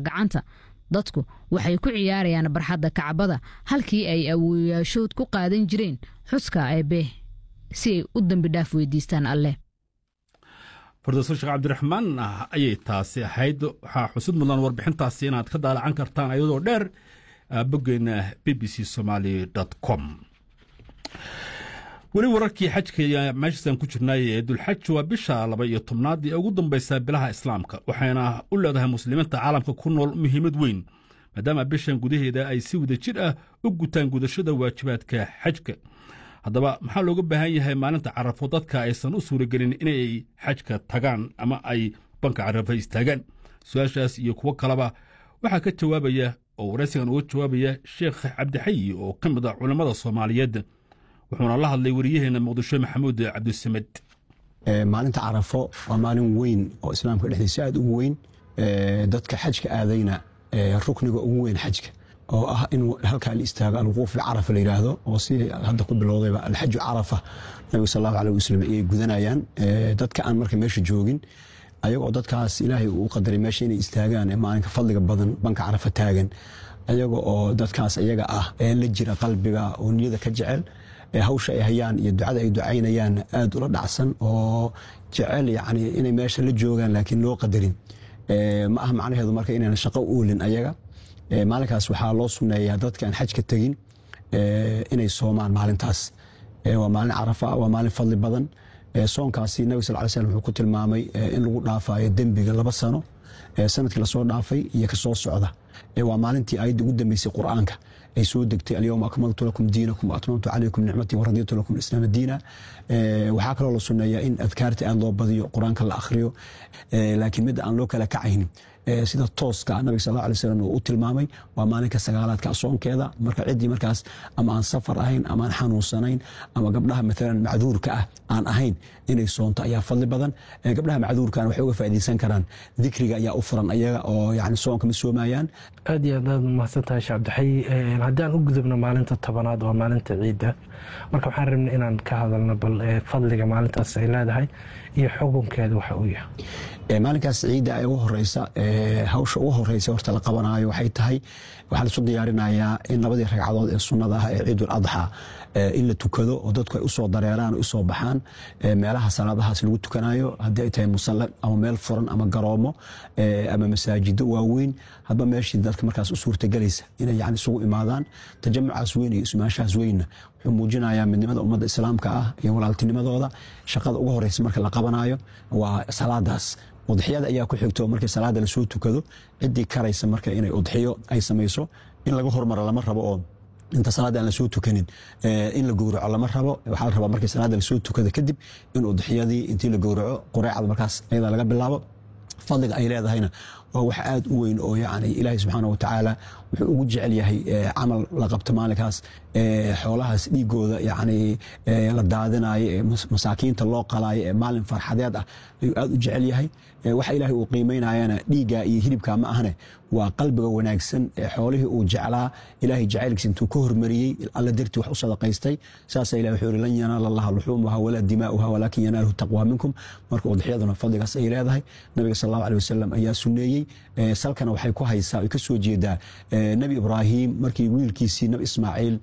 gacanta dadku waxay ku ciyaarayaan barxadda kacbada halkii ay awooyaashood ku qaadan jireen xuska eebe si ay u dembi dhaaf weydiistaan alleh fardoso sheekh cabdiraxmaan ayay taasi ahayd waxaa xusud mudan warbixintaasi inaad ka daalacan kartaan ayadoo dheer boggeena b b c somaali com weli wararkii xajka meeshaasaan ku jirnay ee dulxaj waa bisha laba iyo tobnaad ee ugu dambaysa bilaha islaamka waxayna u leedahay muslimiinta caalamka ku nool muhiimad weyn maadaama bishan gudaheeda ay si wada jir ah u gutaan gudashada waajibaadka xajka haddaba maxaa looga baahan yahay maalinta carafo dadka aysan u suuragelin inay xajka tagaan ama ay banka carafo istaagaan su-aashaas iyo kuwo kaleba waxaa ka jawaabaya oo waraysigan uga jawaabaya sheekh cabdixayi oo ka mid ah culammada soomaaliyeed wuxuuna la hadlay wariyaheenna muqdisho maxamuud cabdisamed maalinta carafo waa maalin weyn oo islaamka dhexdiisa aad ugu weyn dadka xajka aadayna rukniga ugu weyn xajka oo ah in halkaa la istaago alwuquuf bicarafa la yidhaahdo oo si hadda ku bilowdayba alxaju carafa nabiga sal allahu aleh wasalam ayay gudanayaan dadka aan marka meesha joogin ayagoo dadkaas ilaahay uu qadaray meesha inay istaagaan ee maalinka fadliga badan banka carafa taagan ayaga oo dadkaas iyaga ah ee la jira qalbiga oo niyada ka jecel hawsha ay hayaan iyo ducada ay ducaynayaan aad ula dhacsan oo jecel yani inay meesha la joogaan laakiin loo qadarin ma aha macnaheedu marka inayna shaqo uolin ayaga maalinkaas waxaa loo suneeyaa dadka aan xajka tegin inay soomaan maalintaas waa maalin carafa waa maalin fadli badan soonkaasi nabig sal ly slm wuxuu ku tilmaamay in lagu dhaafayo dembiga laba sano sanadkii lasoo dhaafay iyo kasoo socda waa maalintii ayadda ugu dambeysay qur'aanka ay soo degtay alyowma akmaltu lakum diinakum waatmamtu calaykum nicmatii waraditu lakum islaama diina waxaa kaloo la suneeyaa in adkaarta aad loo badiyo qur-aanka la akhriyo laakiin mid aan loo kala kacaynin sida tooska nabiga sal alay slam uu u tilmaamay waa maalinka sagaalaadka soonkeeda marka ciddii markaas ama aan safar ahayn ama aan xanuunsanayn ama gabdhaha maalan macduurka ah aan ahayn inay soonto ayaa fadli badan gabdhaha macduurkana waxay uga faa'iidaysan karaan dikriga ayaa u furan ayaga oo yani soonka ma soomayaan aad iyo aad aad mahadsan tahay sheekh cabdixayi haddii aan u gudubno maalinta tobanaad waa maalinta ciidda marka waxaan rabnay inaan ka hadalno bal fadliga maalintaas ay leedahay iyo xukunkeeda waxa uu yahay maalinkaas ciidda ee ugu horeysa hawsha ugu horeysa horta la qabanaayo waxay tahay waxaa laisu diyaarinayaa in labadii ragcadood ee sunnada ah ee ciidul adxa in la tukado oo dadku ay usoo dareeraan usoo baxaan meelaha salaadahaas lagu tukanayo haddii ay tahay musalle ama meel furan ama garoomo ama masaajido waaweyn hadba meeshii dadka markaas u suurtagelaysa inay yani isugu imaadaan tajamucaas weyn iyo ismaashahaas weynna wuxuu muujinayaa midnimada ummadda islaamka ah iyo walaaltinimadooda shaqada ugu horeysa marka la qabanayo waa salaadaas udxiyada ayaa ku xigto markii salaada lasoo tukado ciddii karaysa marka inay udxiyo ay samayso in laga hormaro lama rabo oo inta salaada aan lasoo tukanin in la gowraco lama rabo waxaa la rabaa markii salaada lasoo tukado kadib in udxiyadii intii la gowraco qureecda markaas ayada laga bilaabo fadliga ay leedahayna waa wax aad u weyn oo yani ilaahay subxaana wa tacaala wuxuu ugu jecel yahay camal la qabto maalinkaas xoolahaas dhiigooda yani la daadinayo ee masaakiinta loo qalaayo ee maalin farxadeed ah ayuu aad u jecel yahay waxa ilaahay uu qiimaynayana dhiigga iyo hilibka ma ahne waa qalbiga wanaagsan ee xoolihii uu jeclaa ilaahay jacaylkiisa intuu ka hormariyey alla dartii wax u sadaqaystay saasa ilah wuxuu yihi lan yanaala allaha luxuumuha walaa dimaa'uha walaakin yanaaluhu taqwa minkum marka udxiyaduna fadligaas ay leedahay nabiga sal allahu aleh wasalam ayaa suneeyey salkana waxay ku haysaa ay ka soo jeedaa nebi ibraahim markii wiilkiisii nabi ismaaciil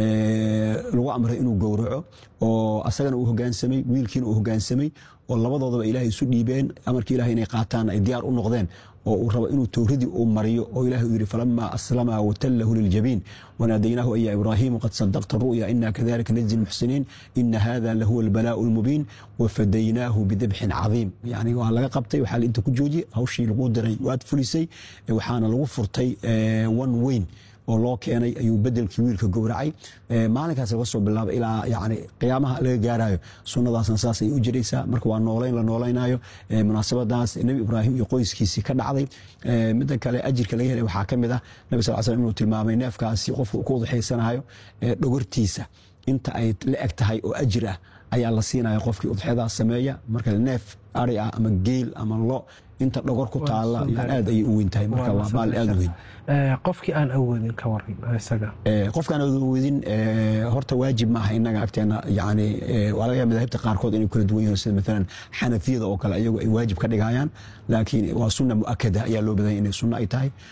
lagu amray inuu gowraco oo asagana uu hogaansamay wiilkiina uu hogaansamay oo labadoodaba ilaahay isu dhiibeen amarkii ilahay inay qaataan ay diyaar u noqdeen oo uu rabo inuu towradii uu mariyo oo ilahi uu yidhi falama aslama watallahu liljabiin wanaadaynaahu aya ibraahimu qad sadaqta ru'ya ina kadalika najzi lmuxsiniin ina hada lahuwa albalaa'u lmubiin wafadaynaahu bidabxin cadiim yani waa laga qabtay waxaa inta ku joojiyey hawshii lagu diray waad fulisay waxaana lagu furtay one weyn oo loo keenay ayuu bedelkii wiilka gowracay maalinkaas laga soo bilaaba ilaa yani qiyaamaha laga gaarayo sunnadaasna saas ay u jiraysaa marka waa nooleyn la noolaynayo munaasabadaas nebi ibraahim iyo qoyskiisii ka dhacday midda kale ajirka laga helay waxaa ka mid ah nabi sal slam inuu tilmaamay neefkaasi qofka ku udxaysanayo dhogortiisa inta ay la eg tahay oo ajir ah ayaa la siinaya qofkii udxyadaas sameeya marka neef ari ah ama geel ama lo inta dhogor ku taala aad ayay u weyn tahay marka waa maalin aad u weyn qofkii aan awoodin ka waran isaga qofkaan awoodin horta waajib maaha inaga agteena yani waa laga yaaba madaahibta qaarkood inay kala duwan yihiin sida maalan xanafiyada oo kale iyagu ay waajib ka dhigayaan laakiin waa sunna mu'akada ayaa loo badanya inay sunna ay tahay